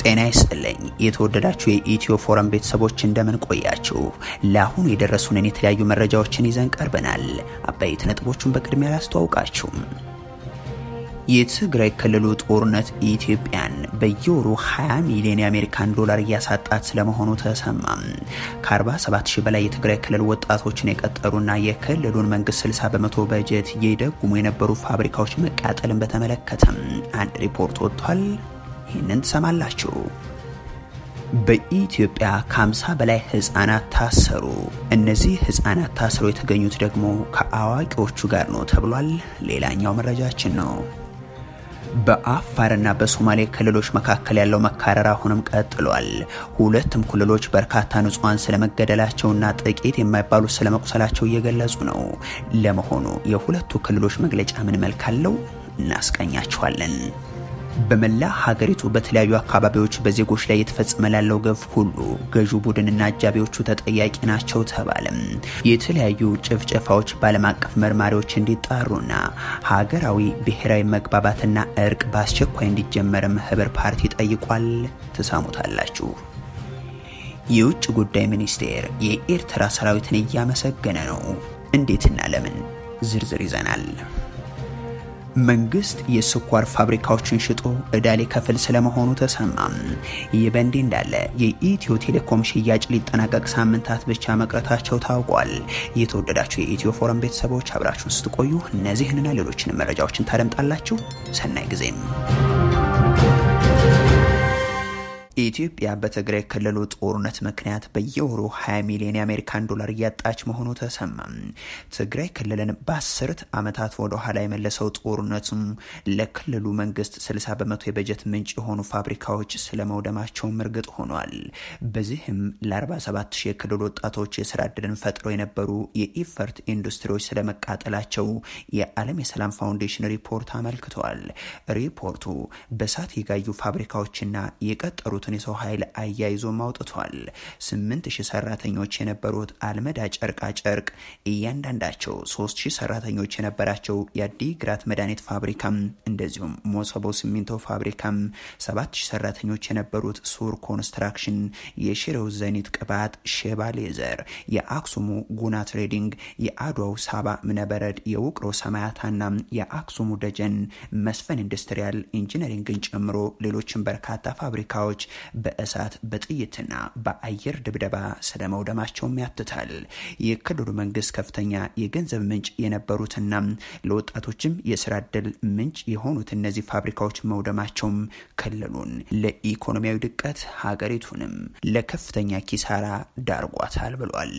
ጤና ይስጥልኝ የተወደዳችሁ የኢትዮ ፎረም ቤተሰቦች እንደምን ቆያችሁ? ለአሁኑ የደረሱንን የተለያዩ መረጃዎችን ይዘን ቀርበናል። አበይት ነጥቦቹን በቅድሚያ ላስተዋውቃችሁ። የትግራይ ክልሉ ጦርነት ኢትዮጵያን በየወሩ 20 ሚሊዮን የአሜሪካን ዶላር እያሳጣት ስለመሆኑ ተሰማም። ከ47 ሺህ በላይ የትግራይ ክልል ወጣቶችን የቀጠሩና የክልሉን መንግስት 60 በመቶ በጀት የደጉሙ የነበሩ ፋብሪካዎች መቃጠልን በተመለከተም አንድ ሪፖርት ወጥቷል። ይህንን ትሰማላችሁ። በኢትዮጵያ ከ50 በላይ ህጻናት ታሰሩ። እነዚህ ህጻናት ታስረው የተገኙት ደግሞ ከአዋቂዎቹ ጋር ነው ተብሏል። ሌላኛው መረጃችን ነው። በአፋርና በሶማሌ ክልሎች መካከል ያለው መካረር አሁንም ቀጥሏል። ሁለቱም ክልሎች በርካታ ንጹሐን ስለመገደላቸውና ጥቂት የማይባሉ ስለመቁሰላቸው እየገለጹ ነው። ለመሆኑ የሁለቱ ክልሎች መግለጫ ምን መልክ አለው? እናስቀኛችኋለን። በመላ ሀገሪቱ በተለያዩ አካባቢዎች በዜጎች ላይ የተፈጸመ ላለው ግፍ ሁሉ ገዢው ቡድንና አጃቢዎቹ ተጠያቂ ናቸው ተባለም። የተለያዩ ጭፍጨፋዎች በዓለም አቀፍ መርማሪዎች እንዲጣሩና ሀገራዊ ብሔራዊ መግባባትና እርቅ በአስቸኳይ እንዲጀመርም ህብር ፓርቲ ጠይቋል። ትሰሙታላችሁ። የውጭ ጉዳይ ሚኒስቴር የኤርትራ ሰራዊትን እያመሰገነ ነው። እንዴትና ለምን? ዝርዝር ይዘናል። መንግስት የስኳር ፋብሪካዎችን ሽጦ እዳ ሊከፍል ስለመሆኑ ተሰማም። ይህ በእንዲህ እንዳለ የኢትዮ ቴሌኮም ሽያጭ ሊጠናቀቅ ሳምንታት ብቻ መቅረታቸው ታውቋል። የተወደዳችሁ የኢትዮ ፎረም ቤተሰቦች አብራችሁን ስትቆዩ እነዚህንና ሌሎችን መረጃዎችን ታደምጣላችሁ። ሰናይ ጊዜም ኢትዮጵያ በትግራይ ክልሉ ጦርነት ምክንያት በየወሩ 20 ሚሊዮን የአሜሪካን ዶላር እያጣች መሆኑ ተሰማ። ትግራይ ክልልን በአስርት ዓመታት ወደ ኋላ የመለሰው ጦርነቱም ለክልሉ መንግስት 60 በመቶ የበጀት ምንጭ የሆኑ ፋብሪካዎች ስለመውደማቸውም እርግጥ ሆኗል። በዚህም ለ47 ሺህ የክልሉ ወጣቶች የስራ ዕድልን ፈጥረው የነበሩ የኢፈርት ኢንዱስትሪዎች ስለመቃጠላቸው የዓለም የሰላም ፋውንዴሽን ሪፖርት አመልክተዋል። ሪፖርቱ በእሳት የጋዩ ፋብሪካዎችና የቀጠሩትን የሰው ኃይል አያይዞም አውጥቷል። ስምንት ሺህ ሰራተኞች የነበሩት አልመዳ ጨርቃ ጨርቅ እያንዳንዳቸው ሶስት ሺህ ሰራተኞች የነበራቸው የአዲግራት መድኃኒት ፋብሪካም እንደዚሁም ሞሰቦ ሲሚንቶ ፋብሪካም ሰባት ሺህ ሰራተኞች የነበሩት ሱር ኮንስትራክሽን፣ የሽሬው ዘኒት ቅባት፣ ሼባ ሌዘር፣ የአክሱሙ ጉና ትሬዲንግ፣ የአድዋው ሳባ እምነበረድ፣ የውቅሮ ሰማያታና የአክሱሙ ደጀን መስፈን ኢንዱስትሪያል ኢንጂነሪንግን ጨምሮ ሌሎችን በርካታ ፋብሪካዎች በእሳት በጥይትና በአየር ድብደባ ስለመውደማቸውም ያትታል። የክልሉ መንግስት ከፍተኛ የገንዘብ ምንጭ የነበሩትና ለወጣቶችም የስራ ዕድል ምንጭ የሆኑት እነዚህ ፋብሪካዎች መውደማቸውም ክልሉን ለኢኮኖሚያዊ ድቀት ሀገሪቱንም ለከፍተኛ ኪሳራ ዳርጓታል ብሏል።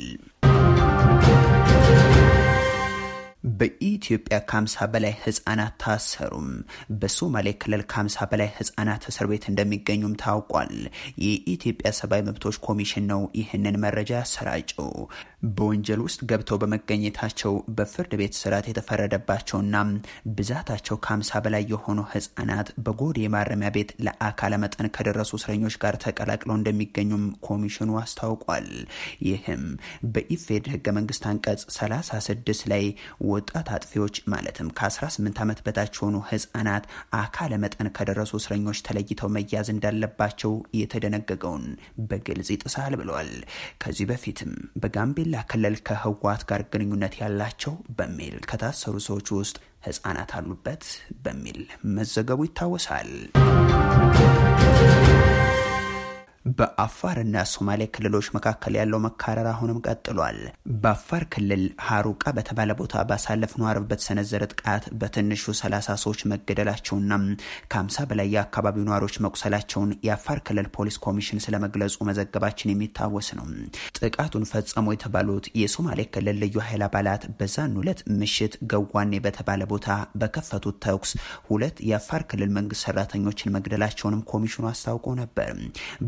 በኢትዮጵያ ከ50 በላይ ህጻናት ታሰሩም። በሶማሌ ክልል ከ50 በላይ ህጻናት እስር ቤት እንደሚገኙም ታውቋል። የኢትዮጵያ ሰብአዊ መብቶች ኮሚሽን ነው ይህንን መረጃ ያሰራጨው። በወንጀል ውስጥ ገብተው በመገኘታቸው በፍርድ ቤት ስርዓት የተፈረደባቸውና ብዛታቸው ከ50 በላይ የሆኑ ህጻናት በጎዴ ማረሚያ ቤት ለአካለ መጠን ከደረሱ እስረኞች ጋር ተቀላቅለው እንደሚገኙም ኮሚሽኑ አስታውቋል። ይህም በኢፌድ ህገ መንግስት አንቀጽ 36 ላይ ወጣት አጥፊዎች ማለትም ከ18 ዓመት በታች የሆኑ ህጻናት አካለ መጠን ከደረሱ እስረኞች ተለይተው መያዝ እንዳለባቸው የተደነገገውን በግልጽ ይጥሳል ብለዋል። ከዚህ በፊትም በጋምቤላ ክልል ከህወሓት ጋር ግንኙነት ያላቸው በሚል ከታሰሩ ሰዎች ውስጥ ህጻናት አሉበት በሚል መዘገቡ ይታወሳል። በአፋርና ሶማሌ ክልሎች መካከል ያለው መካረር አሁንም ቀጥሏል። በአፋር ክልል ሀሩቃ በተባለ ቦታ ባሳለፍነው አርብ በተሰነዘረ ጥቃት በትንሹ ሰላሳ ሰዎች መገደላቸውና ከ50 በላይ የአካባቢው ነዋሪዎች መቁሰላቸውን የአፋር ክልል ፖሊስ ኮሚሽን ስለመግለጹ መዘገባችን የሚታወስ ነው። ጥቃቱን ፈጸሙ የተባሉት የሶማሌ ክልል ልዩ ኃይል አባላት በዛን ሁለት ምሽት ገዋኔ በተባለ ቦታ በከፈቱት ተኩስ ሁለት የአፋር ክልል መንግስት ሰራተኞችን መግደላቸውንም ኮሚሽኑ አስታውቆ ነበር። በአርቡ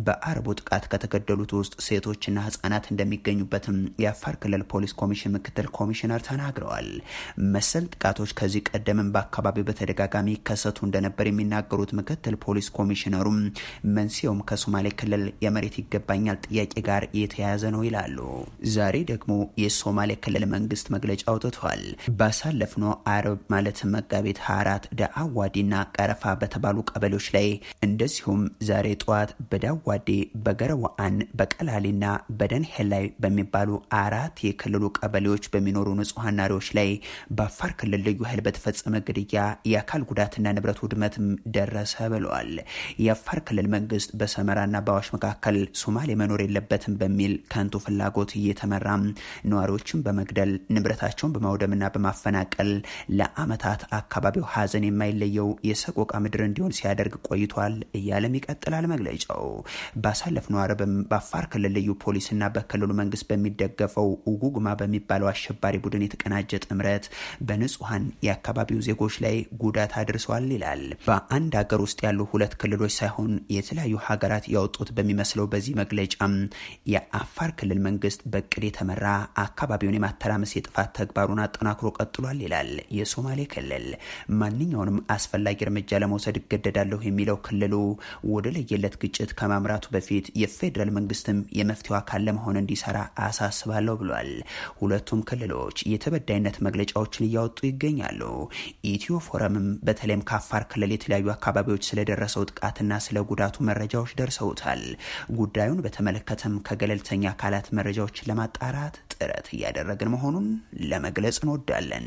በቅርቡ ጥቃት ከተገደሉት ውስጥ ሴቶችና ህጻናት እንደሚገኙበትም የአፋር ክልል ፖሊስ ኮሚሽን ምክትል ኮሚሽነር ተናግረዋል። መሰል ጥቃቶች ከዚህ ቀደምም በአካባቢው በተደጋጋሚ ይከሰቱ እንደነበር የሚናገሩት ምክትል ፖሊስ ኮሚሽነሩም መንስኤውም ከሶማሌ ክልል የመሬት ይገባኛል ጥያቄ ጋር የተያያዘ ነው ይላሉ። ዛሬ ደግሞ የሶማሌ ክልል መንግስት መግለጫ አውጥቷል። ባሳለፍነው አርብ ማለትም መጋቢት 24 ደአዋዲና ቀረፋ በተባሉ ቀበሌዎች ላይ እንደዚሁም ዛሬ ጠዋት በዳዋዴ በገረዋአን በቀላሊና በደንሄል ላይ በሚባሉ አራት የክልሉ ቀበሌዎች በሚኖሩ ንጹሐን ናሪዎች ላይ በአፋር ክልል ልዩ ኃይል በተፈጸመ ግድያ የአካል ጉዳትና ንብረት ውድመትም ደረሰ ብለዋል። የአፋር ክልል መንግስት በሰመራና በአዋሽ መካከል ሶማሌ መኖር የለበትም በሚል ከንቱ ፍላጎት እየተመራ ነዋሪዎችን በመግደል ንብረታቸውን በማውደምና በማፈናቀል ለአመታት አካባቢው ሀዘን የማይለየው የሰቆቃ ምድር እንዲሆን ሲያደርግ ቆይቷል እያለም ይቀጥላል መግለጫው። ባሳለፍነው አርብም በአፋር ክልል ልዩ ፖሊስና በክልሉ መንግስት በሚደገፈው ውጉግማ በሚባለው አሸባሪ ቡድን የተቀናጀ ጥምረት በንጹሐን የአካባቢው ዜጎች ላይ ጉዳት አድርሰዋል ይላል። በአንድ ሀገር ውስጥ ያሉ ሁለት ክልሎች ሳይሆን የተለያዩ ሀገራት ያወጡት በሚመስለው በዚህ መግለጫም የአፋር ክልል መንግስት በቅድ የተመራ አካባቢውን የማተራመስ የጥፋት ተግባሩን አጠናክሮ ቀጥሏል ይላል። የሶማሌ ክልል ማንኛውንም አስፈላጊ እርምጃ ለመውሰድ እገደዳለሁ የሚለው ክልሉ ወደ ለየለት ግጭት ከማምራቱ በፊት የፌዴራል መንግስትም የመፍትሄው አካል ለመሆን እንዲሰራ አሳስባለሁ ብሏል። ሁለቱም ክልሎች የተበዳይነት መግለጫዎችን እያወጡ ይገኛሉ። ኢትዮ ፎረምም በተለይም ከአፋር ክልል የተለያዩ አካባቢዎች ስለደረሰው ጥቃትና ስለ ጉዳቱ መረጃዎች ደርሰውታል። ጉዳዩን በተመለከተም ከገለልተኛ አካላት መረጃዎችን ለማጣራት ጥረት እያደረግን መሆኑን ለመግለጽ እንወዳለን።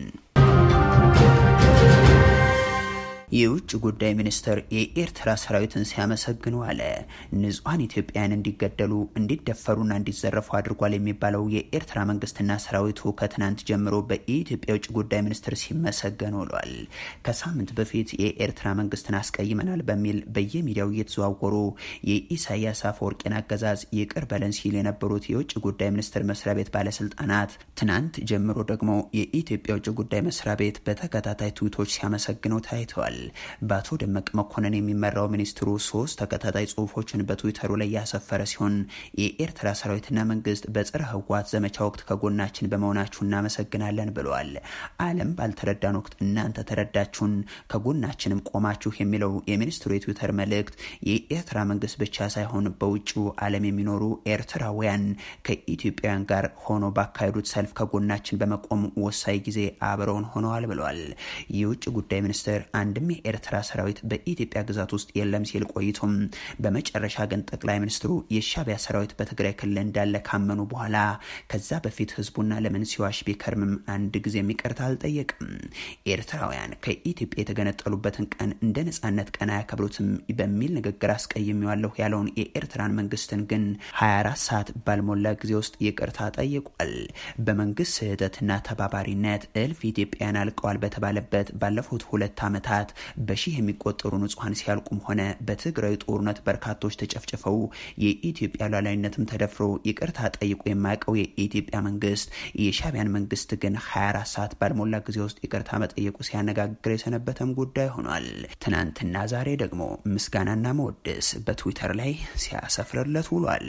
የውጭ ጉዳይ ሚኒስትር የኤርትራ ሰራዊትን ሲያመሰግኑ አለ። ንጹሐን ኢትዮጵያውያን እንዲገደሉ እንዲደፈሩና እንዲዘረፉ አድርጓል የሚባለው የኤርትራ መንግስትና ሰራዊቱ ከትናንት ጀምሮ በኢትዮጵያ የውጭ ጉዳይ ሚኒስትር ሲመሰገን ውሏል። ከሳምንት በፊት የኤርትራ መንግስትን አስቀይመናል በሚል በየሚዲያው እየተዘዋወሩ የኢሳያስ አፈወርቂን አገዛዝ ይቅር በለን ሲል የነበሩት የውጭ ጉዳይ ሚኒስትር መስሪያ ቤት ባለስልጣናት ትናንት ጀምሮ ደግሞ የኢትዮጵያ የውጭ ጉዳይ መስሪያ ቤት በተከታታይ ትዊቶች ሲያመሰግነው ታይተዋል። በአቶ ደመቀ መኮንን የሚመራው ሚኒስትሩ ሶስት ተከታታይ ጽሁፎችን በትዊተሩ ላይ ያሰፈረ ሲሆን የኤርትራ ሰራዊትና መንግስት በጸረ ህወሓት ዘመቻ ወቅት ከጎናችን በመሆናችሁ እናመሰግናለን ብለዋል። ዓለም ባልተረዳን ወቅት እናንተ ተረዳችሁን፣ ከጎናችንም ቆማችሁ የሚለው የሚኒስትሩ የትዊተር መልእክት የኤርትራ መንግስት ብቻ ሳይሆን በውጭው ዓለም የሚኖሩ ኤርትራውያን ከኢትዮጵያውያን ጋር ሆኖ ባካሄዱት ሰልፍ ከጎናችን በመቆም ወሳኝ ጊዜ አብረውን ሆነዋል ብለዋል። የውጭ ጉዳይ ሚኒስትር አንድም የኤርትራ ሰራዊት በኢትዮጵያ ግዛት ውስጥ የለም ሲል ቆይቶም በመጨረሻ ግን ጠቅላይ ሚኒስትሩ የሻቢያ ሰራዊት በትግራይ ክልል እንዳለ ካመኑ በኋላ ከዛ በፊት ህዝቡና ለምን ሲዋሽ ቢከርምም አንድ ጊዜ ይቅርታ አልጠየቅም። ኤርትራውያን ከኢትዮጵያ የተገነጠሉበትን ቀን እንደ ነጻነት ቀን አያከብሩትም በሚል ንግግር አስቀይሜዋለሁ ያለውን የኤርትራን መንግስትን ግን 24 ሰዓት ባልሞላ ጊዜ ውስጥ ይቅርታ ጠይቋል። በመንግስት ስህተትና ተባባሪነት እልፍ ኢትዮጵያውያን አልቀዋል በተባለበት ባለፉት ሁለት ዓመታት በሺህ የሚቆጠሩ ንጹሐን ሲያልቁም ሆነ በትግራይ ጦርነት በርካቶች ተጨፍጭፈው የኢትዮጵያ ሉዓላዊነትም ተደፍሮ ይቅርታ ጠይቆ የማያውቀው የኢትዮጵያ መንግስት የሻቢያን መንግስት ግን 24 ሰዓት ባልሞላ ጊዜ ውስጥ ይቅርታ መጠየቁ ሲያነጋግር የሰነበተም ጉዳይ ሆኗል። ትናንትና ዛሬ ደግሞ ምስጋናና መወደስ በትዊተር ላይ ሲያሰፍርለት ውሏል።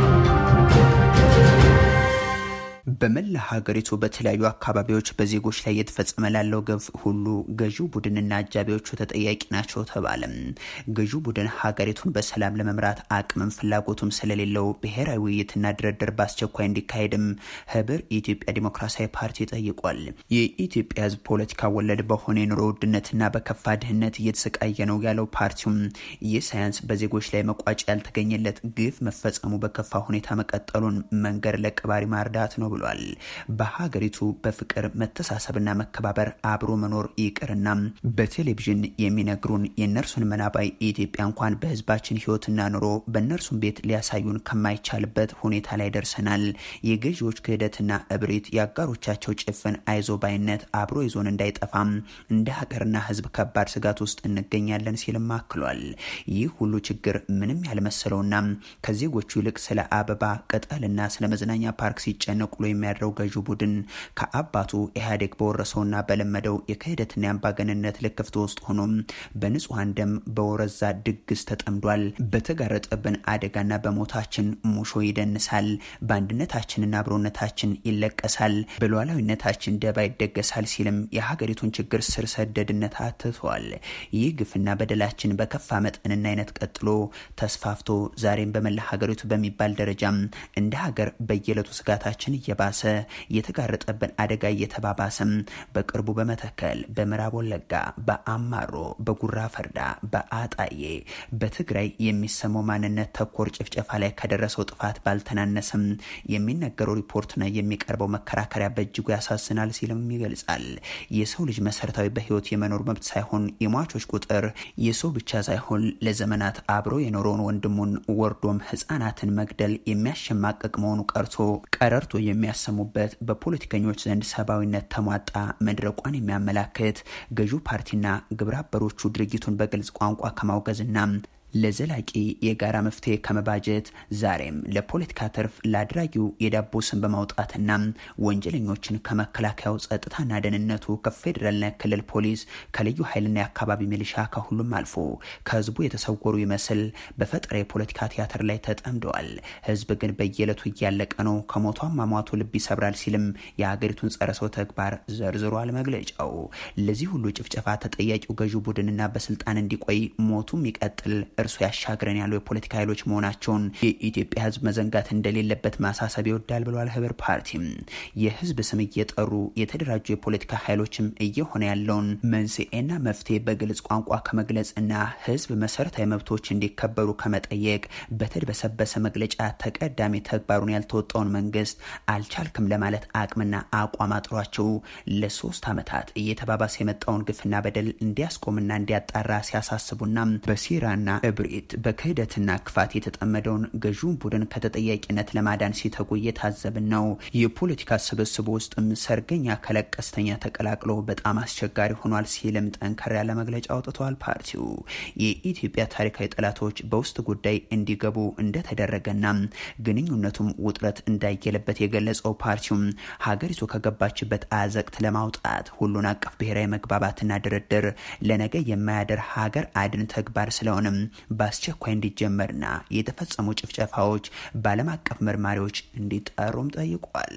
በመላ ሀገሪቱ በተለያዩ አካባቢዎች በዜጎች ላይ እየተፈጸመ ላለው ግፍ ሁሉ ገዢው ቡድንና አጃቢዎቹ ተጠያቂ ናቸው ተባለም። ገዢው ቡድን ሀገሪቱን በሰላም ለመምራት አቅምም ፍላጎቱም ስለሌለው ብሔራዊ ውይይትና ድርድር በአስቸኳይ እንዲካሄድም ህብር የኢትዮጵያ ዲሞክራሲያዊ ፓርቲ ጠይቋል። የኢትዮጵያ ህዝብ ፖለቲካ ወለድ በሆነ የኑሮ ውድነትና በከፋ ድህነት እየተሰቃየ ነው ያለው ፓርቲውም ይህ ሳያንስ በዜጎች ላይ መቋጫ ያልተገኘለት ግፍ መፈጸሙ በከፋ ሁኔታ መቀጠሉን መንገድ ለቀባሪ ማርዳት ነው ብሏል። በሀገሪቱ በፍቅር መተሳሰብና መከባበር አብሮ መኖር ይቅርና በቴሌቪዥን የሚነግሩን የእነርሱን መናባይ ኢትዮጵያ እንኳን በህዝባችን ህይወትና ኑሮ በእነርሱን ቤት ሊያሳዩን ከማይቻልበት ሁኔታ ላይ ደርሰናል። የገዢዎች ክህደትና እብሪት፣ የአጋሮቻቸው ጭፍን አይዞ ባይነት አብሮ ይዞን እንዳይጠፋም እንደ ሀገርና ህዝብ ከባድ ስጋት ውስጥ እንገኛለን ሲልም አክሏል። ይህ ሁሉ ችግር ምንም ያልመሰለውና ከዜጎቹ ይልቅ ስለ አበባ ቅጠልና ስለ መዝናኛ ፓርክ ሲጨነቁ ውሎ የሚያድረው ገዢው ቡድን ከአባቱ ኢህአዴግ በወረሰውና በለመደው የክህደትና የአምባገንነት ልክፍት ውስጥ ሆኖም በንጹሐን ደም በወረዛ ድግስ ተጠምዷል። በተጋረጠብን አደጋና በሞታችን ሙሾ ይደንሳል። በአንድነታችንና አብሮነታችን ይለቀሳል። በሉዓላዊነታችን ደባ ይደገሳል ሲልም የሀገሪቱን ችግር ስር ሰደድነት አትቷል። ይህ ግፍና በደላችን በከፋ መጠንና አይነት ቀጥሎ ተስፋፍቶ ዛሬም በመላ ሀገሪቱ በሚባል ደረጃም እንደ ሀገር በየዕለቱ ስጋታችን እየባሰ የተጋረጠብን አደጋ እየተባባሰም በቅርቡ በመተከል፣ በምዕራብ ወለጋ፣ በአማሮ፣ በጉራ ፈርዳ፣ በአጣዬ፣ በትግራይ የሚሰማው ማንነት ተኮር ጭፍጨፋ ላይ ከደረሰው ጥፋት ባልተናነሰም የሚነገረው ሪፖርትና የሚቀርበው መከራከሪያ በእጅጉ ያሳዝናል ሲልም ይገልጻል። የሰው ልጅ መሰረታዊ በህይወት የመኖር መብት ሳይሆን የሟቾች ቁጥር የሰው ብቻ ሳይሆን ለዘመናት አብሮ የኖረውን ወንድሙን ወርዶም ህጻናትን መግደል የሚያሸማቅቅ መሆኑ ቀርቶ ቀረርቶ የሚያሰሙበት በፖለቲከኞች ዘንድ ሰብአዊነት ተሟጣ መድረቋን የሚያመላክት ገዢው ፓርቲና ግብረ አበሮቹ ድርጊቱን በግልጽ ቋንቋ ከማውገዝና ለዘላቂ የጋራ መፍትሄ ከመባጀት ዛሬም ለፖለቲካ ትርፍ ለአድራጊው የዳቦ ስም በማውጣትና ወንጀለኞችን ከመከላከያው ጸጥታና ደህንነቱ ከፌዴራልና ክልል ፖሊስ ከልዩ ኃይልና የአካባቢ ሚሊሻ ከሁሉም አልፎ ከህዝቡ የተሰወሩ ይመስል በፈጠራ የፖለቲካ ቲያትር ላይ ተጠምደዋል። ህዝብ ግን በየዕለቱ እያለቀ ነው፣ ከሞቱ አሟሟቱ ልብ ይሰብራል ሲልም የሀገሪቱን ጸረ ሰው ተግባር ዘርዝሯል መግለጫው። ለዚህ ሁሉ ጭፍጨፋ ተጠያቂው ገዢው ቡድንና በስልጣን እንዲቆይ ሞቱም ይቀጥል እርሱ ያሻግረን ያሉ የፖለቲካ ኃይሎች መሆናቸውን የኢትዮጵያ ህዝብ መዘንጋት እንደሌለበት ማሳሰብ ይወዳል ብለዋል። ህብር ፓርቲም የህዝብ ስም እየጠሩ የተደራጁ የፖለቲካ ኃይሎችም እየሆነ ያለውን መንስኤና መፍትሄ በግልጽ ቋንቋ ከመግለጽና ህዝብ መሰረታዊ መብቶች እንዲከበሩ ከመጠየቅ በተድበሰበሰ መግለጫ ተቀዳሚ ተግባሩን ያልተወጣውን መንግስት አልቻልክም ለማለት አቅምና አቋም አጥሯቸው ለሶስት ዓመታት እየተባባሰ የመጣውን ግፍና በደል እንዲያስቆምና እንዲያጣራ ሲያሳስቡና በሴራና እብሪት በክህደትና ክፋት የተጠመደውን ገዢውን ቡድን ከተጠያቂነት ለማዳን ሲተጉ እየታዘብን ነው። የፖለቲካ ስብስቡ ውስጥም ሰርገኛ ከለቀስተኛ ተቀላቅሎ በጣም አስቸጋሪ ሆኗል ሲልም ጠንከር ያለ መግለጫ አውጥተዋል። ፓርቲው የኢትዮጵያ ታሪካዊ ጠላቶች በውስጥ ጉዳይ እንዲገቡ እንደተደረገና ግንኙነቱም ውጥረት እንዳየለበት የገለጸው ፓርቲውም ሀገሪቱ ከገባችበት አዘቅት ለማውጣት ሁሉን አቀፍ ብሔራዊ መግባባትና ድርድር ለነገ የማያደር ሀገር አድን ተግባር ስለሆነም በአስቸኳይ እንዲጀመርና የተፈጸሙ ጭፍጨፋዎች በዓለም አቀፍ መርማሪዎች እንዲጠሩም ጠይቋል።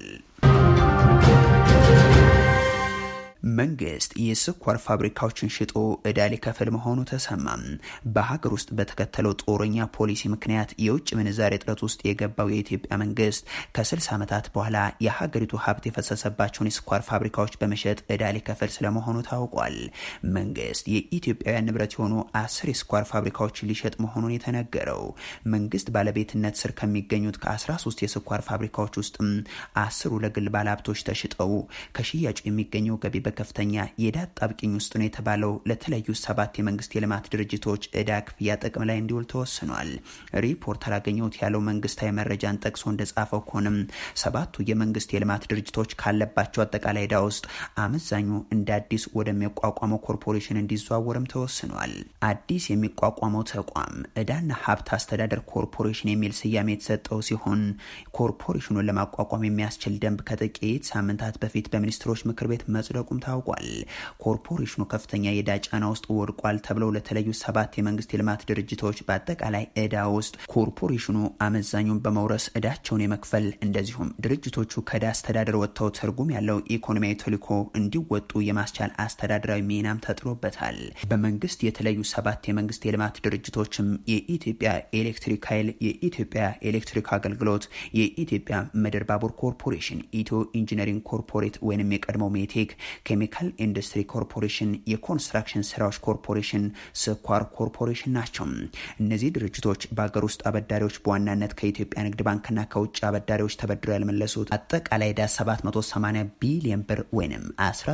መንግስት የስኳር ፋብሪካዎችን ሽጦ እዳ ሊከፍል መሆኑ ተሰማ። በሀገር ውስጥ በተከተለው ጦረኛ ፖሊሲ ምክንያት የውጭ ምንዛሬ እጥረት ውስጥ የገባው የኢትዮጵያ መንግስት ከ60 ዓመታት በኋላ የሀገሪቱ ሀብት የፈሰሰባቸውን የስኳር ፋብሪካዎች በመሸጥ እዳ ሊከፍል ስለመሆኑ ታውቋል። መንግስት የኢትዮጵያውያን ንብረት የሆኑ አስር የስኳር ፋብሪካዎችን ሊሸጥ መሆኑን የተነገረው መንግስት ባለቤትነት ስር ከሚገኙት ከ13 የስኳር ፋብሪካዎች ውስጥም አስሩ ለግል ባለሀብቶች ተሽጠው ከሽያጩ የሚገኘው ገቢ ከፍተኛ የዕዳ አጣብቂኝ ውስጥ ነው የተባለው ለተለያዩ ሰባት የመንግስት የልማት ድርጅቶች ዕዳ ክፍያ ጥቅም ላይ እንዲውል ተወስኗል። ሪፖርተር አገኘሁት ያለው መንግስታዊ መረጃን ጠቅሶ እንደጻፈው ከሆነም ሰባቱ የመንግስት የልማት ድርጅቶች ካለባቸው አጠቃላይ ዕዳ ውስጥ አመዛኙ እንደ አዲስ ወደሚቋቋመው ኮርፖሬሽን እንዲዘዋወርም ተወስኗል። አዲስ የሚቋቋመው ተቋም ዕዳና ሀብት አስተዳደር ኮርፖሬሽን የሚል ስያሜ የተሰጠው ሲሆን ኮርፖሬሽኑን ለማቋቋም የሚያስችል ደንብ ከጥቂት ሳምንታት በፊት በሚኒስትሮች ምክር ቤት መጽደቁም ታውቋል። ኮርፖሬሽኑ ከፍተኛ የዕዳ ጫና ውስጥ ወድቋል ተብለው ለተለዩ ሰባት የመንግስት የልማት ድርጅቶች በአጠቃላይ ዕዳ ውስጥ ኮርፖሬሽኑ አመዛኙን በመውረስ ዕዳቸውን የመክፈል እንደዚሁም ድርጅቶቹ ከዕዳ አስተዳደር ወጥተው ትርጉም ያለው ኢኮኖሚያዊ ተልዕኮ እንዲወጡ የማስቻል አስተዳደራዊ ሚናም ተጥሎበታል። በመንግስት የተለዩ ሰባት የመንግስት የልማት ድርጅቶችም የኢትዮጵያ ኤሌክትሪክ ኃይል፣ የኢትዮጵያ ኤሌክትሪክ አገልግሎት፣ የኢትዮጵያ ምድር ባቡር ኮርፖሬሽን፣ ኢትዮ ኢንጂነሪንግ ኮርፖሬት ወይም የቀድሞው ሜቴክ ኬሚካል ኢንዱስትሪ ኮርፖሬሽን፣ የኮንስትራክሽን ስራዎች ኮርፖሬሽን፣ ስኳር ኮርፖሬሽን ናቸው። እነዚህ ድርጅቶች በሀገር ውስጥ አበዳሪዎች በዋናነት ከኢትዮጵያ ንግድ ባንክና ከውጭ አበዳሪዎች ተበድረው ያልመለሱት አጠቃላይ ዕዳ 780 ቢሊዮን ብር ወይም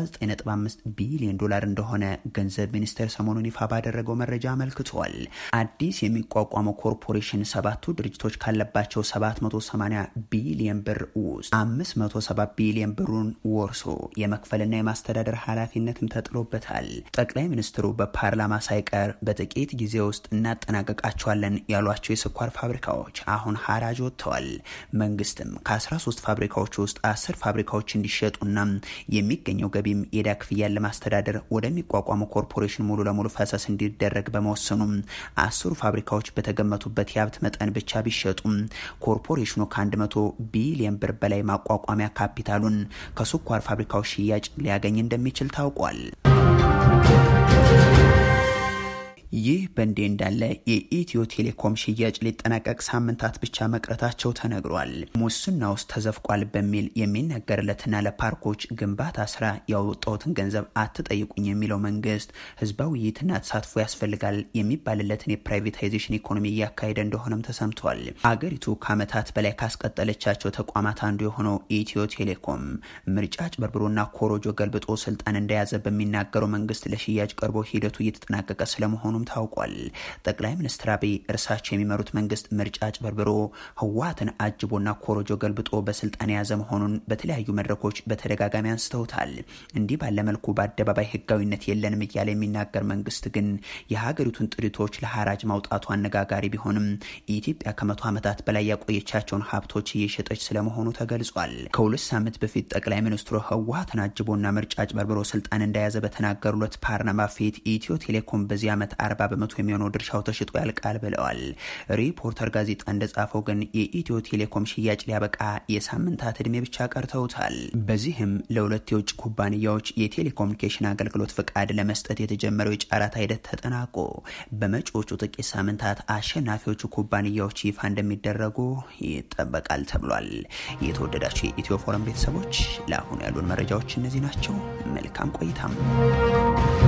19.5 ቢሊዮን ዶላር እንደሆነ ገንዘብ ሚኒስቴር ሰሞኑን ይፋ ባደረገው መረጃ አመልክቷል። አዲስ የሚቋቋመው ኮርፖሬሽን ሰባቱ ድርጅቶች ካለባቸው 780 ቢሊዮን ብር ውስጥ 570 ቢሊዮን ብሩን ወርሶ የመክፈልና የማስተዳደር ኃላፊነትም ተጥሎበታል። ጠቅላይ ሚኒስትሩ በፓርላማ ሳይቀር በጥቂት ጊዜ ውስጥ እናጠናቀቃቸዋለን ያሏቸው የስኳር ፋብሪካዎች አሁን ሀራጅ ወጥተዋል። መንግስትም ከ13 ፋብሪካዎች ውስጥ አስር ፋብሪካዎች እንዲሸጡና የሚገኘው ገቢም የዕዳ ክፍያን ለማስተዳደር ወደሚቋቋሙ ኮርፖሬሽን ሙሉ ለሙሉ ፈሰስ እንዲደረግ በመወሰኑም አስሩ ፋብሪካዎች በተገመቱበት የሀብት መጠን ብቻ ቢሸጡም ኮርፖሬሽኑ ከ100 ቢሊዮን ብር በላይ ማቋቋሚያ ካፒታሉን ከስኳር ፋብሪካዎች ሽያጭ ሊያገኝ እንደሚችል ታውቋል። ይህ በእንዲህ እንዳለ የኢትዮ ቴሌኮም ሽያጭ ሊጠናቀቅ ሳምንታት ብቻ መቅረታቸው ተነግሯል። ሙስና ውስጥ ተዘፍቋል በሚል የሚነገርለትና ለፓርኮች ግንባታ ስራ ያወጣሁትን ገንዘብ አትጠይቁኝ የሚለው መንግስት ህዝባዊ ውይይትና ተሳትፎ ያስፈልጋል የሚባልለትን የፕራይቬታይዜሽን ኢኮኖሚ እያካሄደ እንደሆነም ተሰምቷል። አገሪቱ ከዓመታት በላይ ካስቀጠለቻቸው ተቋማት አንዱ የሆነው ኢትዮ ቴሌኮም ምርጫ አጭበርብሮና ኮሮጆ ገልብጦ ስልጣን እንደያዘ በሚናገረው መንግስት ለሽያጭ ቀርቦ ሂደቱ እየተጠናቀቀ ስለመሆኑ ታውቋል። ጠቅላይ ሚኒስትር አብይ እርሳቸው የሚመሩት መንግስት ምርጫ አጭበርብሮ ህወሓትን አጅቦና ኮሮጆ ገልብጦ በስልጣን የያዘ መሆኑን በተለያዩ መድረኮች በተደጋጋሚ አንስተውታል። እንዲህ ባለ መልኩ በአደባባይ ህጋዊነት የለንም እያለ የሚናገር መንግስት ግን የሀገሪቱን ጥሪቶች ለሀራጅ ማውጣቱ አነጋጋሪ ቢሆንም ኢትዮጵያ ከመቶ ዓመታት በላይ ያቆየቻቸውን ሀብቶች እየሸጠች ስለመሆኑ ተገልጿል። ከሁለት ሳምንት በፊት ጠቅላይ ሚኒስትሩ ህወሓትን አጅቦና ምርጫ አጭበርብሮ ስልጣን እንደያዘ በተናገሩለት ፓርላማ ፊት ኢትዮ ቴሌኮም በዚህ ዓመት አርባ በመቶ የሚሆነው ድርሻው ተሽጦ ያልቃል ብለዋል። ሪፖርተር ጋዜጣ እንደጻፈው ግን የኢትዮ ቴሌኮም ሽያጭ ሊያበቃ የሳምንታት እድሜ ብቻ ቀርተውታል። በዚህም ለሁለት የውጭ ኩባንያዎች የቴሌኮሙኒኬሽን አገልግሎት ፍቃድ ለመስጠት የተጀመረው የጨረታ ሂደት ተጠናቆ በመጪዎቹ ጥቂት ሳምንታት አሸናፊዎቹ ኩባንያዎች ይፋ እንደሚደረጉ ይጠበቃል ተብሏል። የተወደዳቸው የኢትዮ ፎረም ቤተሰቦች ለአሁኑ ያሉን መረጃዎች እነዚህ ናቸው። መልካም ቆይታም